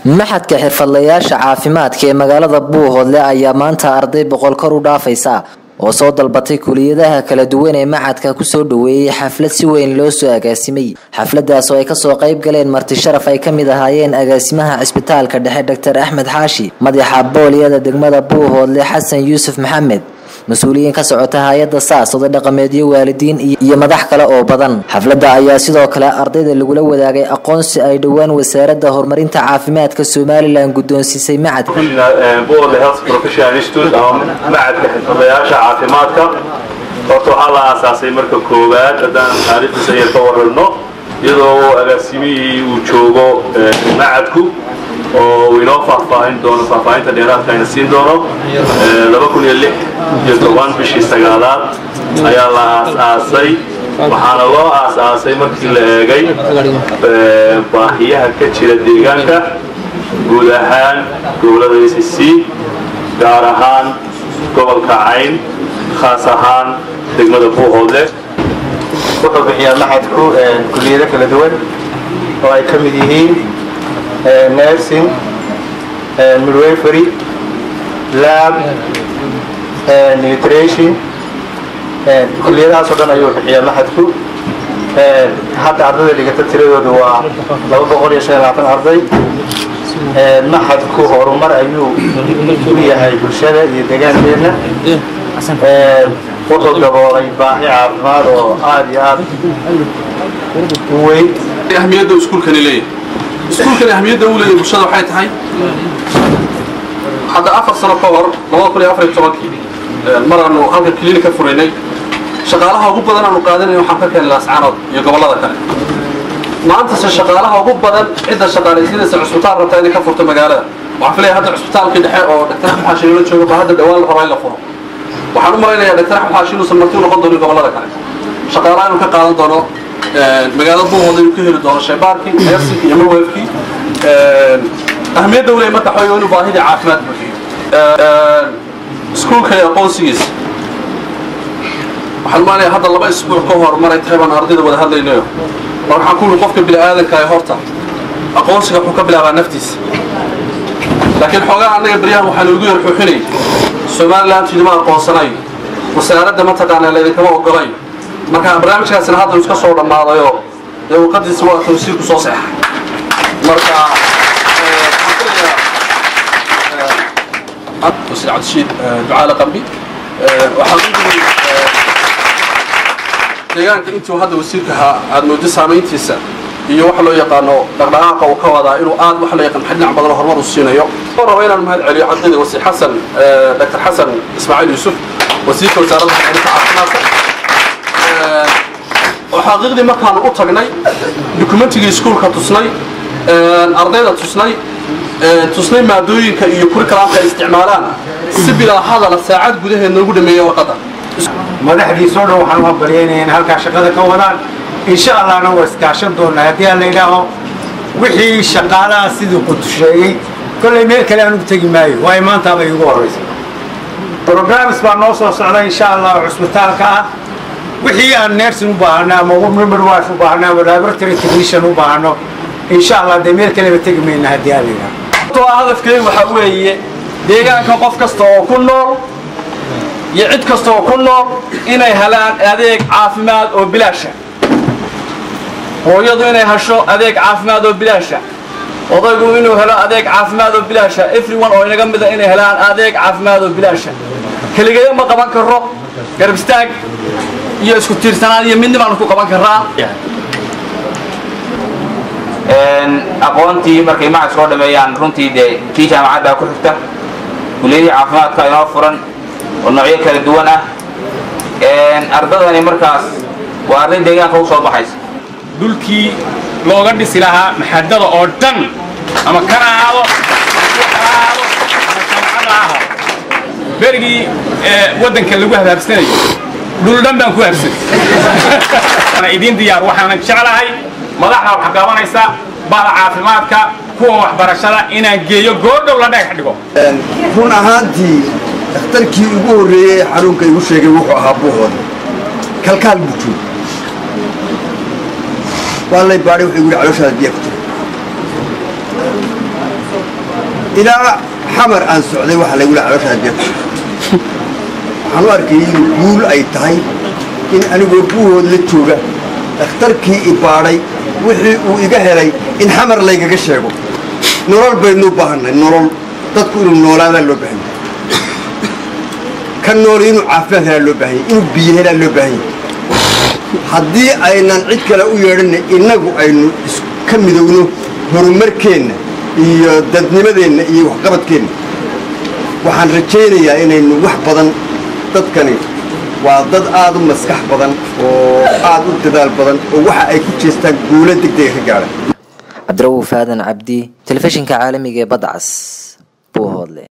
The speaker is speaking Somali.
maxadka xirfadlayaasha caafimaadka ee magaalada buuhoodle ayaa maanta arday boqol kor u dhaafaysa oo soo dalbatay kuliyadaha kala duwan ee macadka kusoo dhaweeyey xaflad si weyn loo soo agaasimay xafladaas oo ay kasoo qayb galeen marti sharaf ay kamid ahaayeen agaasimaha cisbitaalka dhexe doctor axmed xaashi madaxa booliyada degmada buuhoodle xasan yuusuf maxamed mas-uuliyiin ka socota hay-adda saas oday dhaqameedyo waalidiin iyo madax kale oo badan xafladda ayaa sidoo kale ardayda lagula wadaagay aqoonsi ay dhowaan wasaaradda horumarinta caafimaadka somalilan guddoonsiisay macad buuhoodle health professional institute ama macadka xirfadlayaasha caafimaadka horta waxaa la aasaasay marka koowaad haddaan taariikhdiisa yar ka warrano iyadoo agaasimihii uu joogo macadku oo uu inoo faahfaahin doono faahfaahinta dheeraadka ayna siin doono laba kun iyo lix iyo toban bishii sagaalaad ayaa la aas-aasay waxaana loo aas-aasay markii la eegay baahiyaha ka jira deegaanka guud ahaan gobolada a c c gaar ahaan gobolka cayn khaas ahaan degmada buuhoodle wuxuu bixiyaa maxadku kuliyado kala duwan oo ay ka mid yihiin nursing midwafery lab nutrition kuliyadahaas oo dhan ayuu bixiyaa maxadku hadda ardayda dhigata tiradoodu waa laba boqol iyo shan iyo labaatan arday maxadku horumar ayuu u yahay bulshada iyo deegaankeenna wuxuu daboolay baahi caafimaad oo aada iyo aad u weyn ahmiyadda iskuulkani leeyahay iskuulkani ahmiyadda uu leeyahay bulshada waxay tahay hadda afar sano ka hor labada kun iyo afar iyo tobankii mar aanu halka kiliini ka furaynay shaqaalaha ugu badan aanu qaadanay waxaan ka keenay laascaanood iyo gobollada kale maantase shaqaalaha ugu badan cidda shaqaalaysiinaysa cusbitaal rabtaa inay ka furto magaalada waxaan filaya hadda cusbitaalkii dhexe oo dhaktar axmed xaashi loola jooga baa hadda dhawaan la rabaa in la furo waxaan u malaynayaa dhaktar axmed xaashi inuusan marti u noqon doonin gobollada kale shaqaalaha inuu ka qaadan doono magaalada buuhooda inuu ka heli doono shaybaarkii neersinkii iyo mawefkii ahmiyadda u leeyahay marka xoog inuu baahidii caafimaad buuxiyo iskuulka iyo aqoonsigiisa waxaan maanaya hadda laba isbuuc ka hor maray tahay baan ardayda wada hadlaynayo mar waxaan ku uri qofka bini aadanka ee horta aqoonsiga wuxuu ka bilaabaa naftiisa laakiin xoogaa annaga beryahan waxaa loogu yar xuuxinay somaliland idima aqoonsanayo wasaaradda mataqaana laydinkama ogolayo marka barnaamijkaasina hadda iska soo dhammaadayoo dee warqadiisa waa tawsiirku soo seexay marka wasiir cabdishiid ducaale qambi waxaan u jiray deegaanka intuu hadda wasiirka ahaa aad moodo saamayntiisa iyo waxa loo yaqaano dhaqdhaqaaqa uu ka wadaa inuu aad waxa loo yaqaan dhinac badan oo horumar u siinayo oo raba inaan mahad celiyo ardayda wasiir xasan dr xasan ismaaciil yuusuf wasiirka wasaaradda horumarinta caafimaadka oo xaqiiqdii markaanu u tagnay dukumentigii iskuulka tusnay ardayda tusnay tusnay maadooyinka iyo kurikalaamka ay isticmaalaan si bilaa hadala saacad gudaheed noogu dhameeya warqadda madaxdiisoo dhan waxaan u hambalyaynaya in halkaa shaqada ka wadaan insha allahna waa iskaashan doonaa haddii aan la yidhaaho wixii shaqaalaha sidii qutu sheegay kollay meel kale aan ugu tegi maayo waayo maantaaba iigu horraysa brograams baa noo soo socda insha allah cusbitaalka ah wixii aan nersin u baahano ama midwife u baahano ama laboratory technician u baahano insha allah dee meel kaleba tegi mayna haddii aan la yidhaaho hadafkeedu waxaa weeye deegaanka qof kasta oo ku nool iyo cid kasta oo ku nool inay helaan adeeg caafimaad oo bilaasha hooyadu inay hesho adeeg caafimaad oo bilaasha odaygu inuu helo adeeg caafimaad oo bilaasha everyone oo inaga mida inay helaan adeeg caafimaad oo bilaasha keligeeyo ma qaban karo garab istaag iyo isku tiirsanaan iyo midni baanu ku qaban karaa aqoontii markay macad soo dhameeyaan runtii dee kii jaamacadda ku xigta kuliyadii caafimaadka inoo furan oo noocyo kala duwan ah ardadani markaas waa arday deegaanka u soo baxaysa dhulkii looga dhisi lahaa maxadada oo dhan ama kan ahaado ahaado ama jamcada ahaado berigii waddanka lagu habaabsanayo dhul dhan baan ku habsanay idiin diyaar waxaanan jeclahay madaxda wax qabanaysa bahda caafimaadka kuwa waxbarashada inaan geeyo goordhow la dhagax dhigo run ahaantii dhakhtarkii ugu horreeyey xanuunka igu sheegay wuxuu ahaa buuhooda kalkaal buu joog waa lay baadhay wuxuu igu yidhi calooshaada biyo ku jira ilaa xamar aan socday waxaa laygula caloshaa jeef waxaan u arkayay in guul ay tahay in anigoo buuhood la jooga dhakhtarkii i baadhay wixii uu iga helay in xamar laygaga sheego nolol baynu u baahannahay nolol dadku inuu noolaadaa loo baahan yahay ka nool inuu caafimaad helaa loo baahan yahay inuu biyo helaa loo baahan yahay haddii aynan cid kale u yeedhanna innagu aynu iska midowno horumarkeenna iyo dadnimadeenna iyo waxqabadkeenna waxaan rajaynayaa inaynu wax badan dadkani waa dad aada u maskax badan oo aada u dadaal badan oo waxa ay ku jeestaan guulo degdega ka gaadhan cabdira'uuf aadan cabdi telefishinka caalamiga ee badda cas buuhoodle